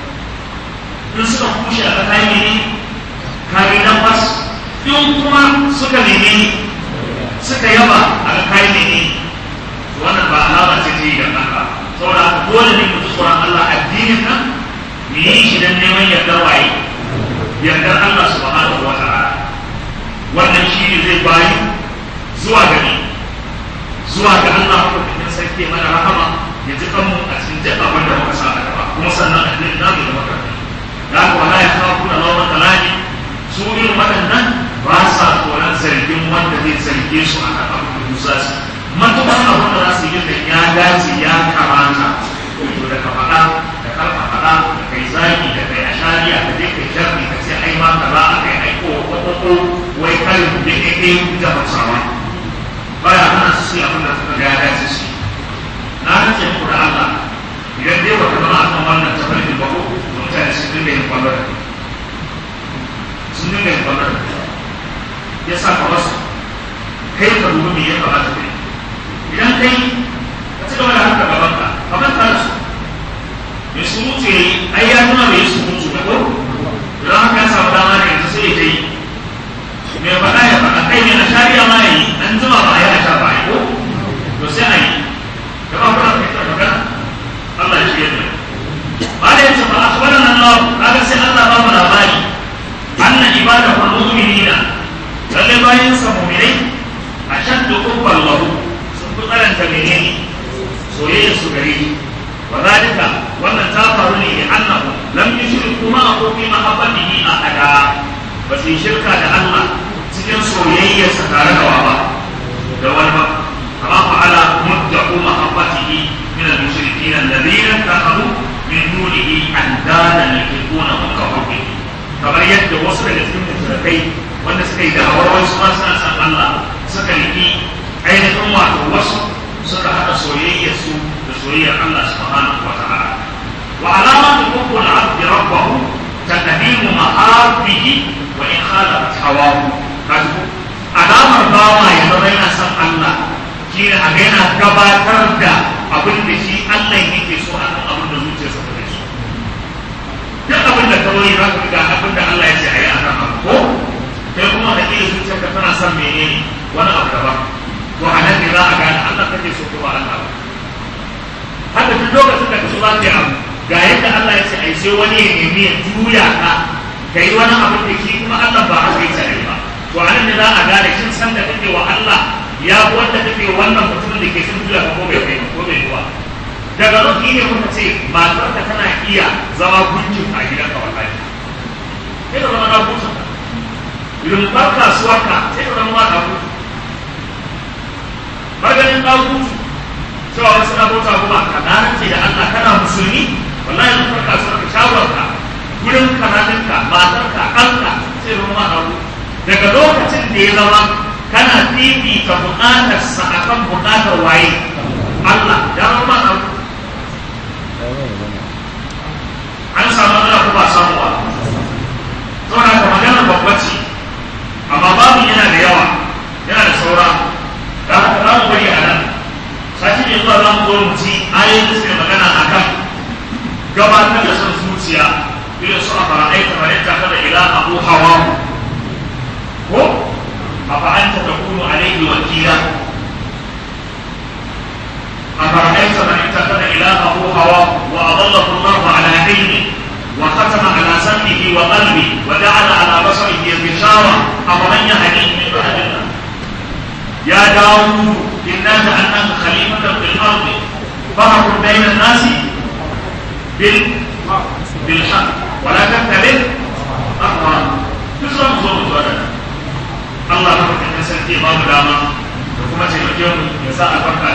in suka kushe a ga kayi ne kayi nafas in kuma suka neme suka yaba a ga kayi ne wannan ba alama ce ta yi da haka saboda haka dole ne mu tsoron Allah addinin nan mu yi shi dan neman yardar waye yardar Allah subhanahu wa ta'ala wannan shi ne zai bayi zuwa ga ni zuwa ga Allah ko cikin sarki mana rahama ya ji kanmu a cikin duk abin da muka sa a gaba kuma sannan addinin namu da muka da haka wala ya kawo kuna lawan talani su irin waɗannan ba sa tsoron zargin wanda zai zarge su a kan abin da musa su matuƙar abin da za su yi da ya dace ya kamata to da ka faɗa da karfa faɗa da kai zaki da kai ashariya da je kai jarri ka ce ai ma kaza a kai aiko ko ko ko wai kalin da ke kai da hausawa baya hana su su abin da suka ga ya dace su na rance muku da Allah idan dai wata zama a kan wannan tafarkin ba ko mutane sun dinga yin kwallo da kai sun dinga yin kwallo da kai ya sa ka wasu kai ka dubi me ya kamata kai idan kai ka ci gaba da haka gaban ka ka manta da su mai surutu ya yi ai ya nuna mai surutu na ko idan haka ya samu dama da yanzu sai ya ta yi mai faɗa ya faɗa kai mai a shari'a ma ya yi an jima ba a yi a sha ba ko to sai a yi da ba kuma kai ta magana Allah ya shirya da ba da yace ba akhbarana Allah kaga sai Allah ba mu labari anna ibadahu mu'minina lalle bayin sa mu'minai ashaddu hubban lahu sun fi karanta menene soyayya su gare shi wa zalika wannan ta faru ne annahu lam yushriku ma fi mahabbatihi ahada ba su yi shirka da Allah cikin soyayya sa tare da wa ba da wani ba kama fa'ala mudda'u mahabbatihi min al-mushrikeen alladhina takhadu min dunihi andadan yakuna mukawwin kamar yadda wasu daga cikin mushrikai wanda suka yi da'awar wasu ma suna san Allah suka riki ainihin wato wasu suka haɗa soyayyarsu da soyayyar Allah subhanahu wa ta'ala wa alamatu hubbu al-'abd rabbahu taqdimu mahabbihi wa in khalafat hawahu kaji alamar bawa ya zama yana son Allah shi ne a yana gabatar da abin da shi Allah yake so a kan abin da zuciyarsa ta so duk abin da kawai za ka ga ne wani abu daban to a nan ne za a gane Allah kake so ko ba Allah ba haka duk lokacin da ka so za ka yi abu ga yadda Allah ya ce ai sai wani ya nemi ya juya ka ka yi wani abu da shi kuma Allah ba haka ya ce ba to a nan ne za a gane shin san da kake wa Allah ya fi wanda kake wannan mutumin da ke sun juya ka ko bai kai ko bai kuwa daga nan ne muka ce matarka tana iya zama gunkin a gidanka wallahi sai ka zama na gunkin rumfar kasuwarka sai ka zama ma na gunkin maganin ɗagutu cewa wasu na bauta kuma ka ce da Allah kana musulmi wallahi rumfar kasuwarka shawarka gurin kananinka matarka ɗanka sai zama ma na daga lokacin da ya zama kana fifita buƙatarsa akan buƙatar waye Allah ya zama ma na an samu ana kuma samu ba saboda ka magana babba ce amma babu yana da yawa yana da saura da haka za mu bari a nan sati ne zuwa za mu zo mu ci ayoyin da suke magana a kan gabatar da son zuciya irin su a fara'ai kamar yadda kada ila abu hawa ko a fa'anta ta kunu alaihi wakila أفرأيت من اتخذ إلهه هواه وأضله الله على علمه وختم على سمعه وقلبه وجعل على بصره غشاوة أفمن يهديه من بعد الله يا داوود إنا جعلناك خليفة في الأرض فاحكم بين الناس بال بالحق ولا تتبع أهواء تسرع زور الله رحمه الله سنتي باب داما da kuma taimake mu ya sa albarka a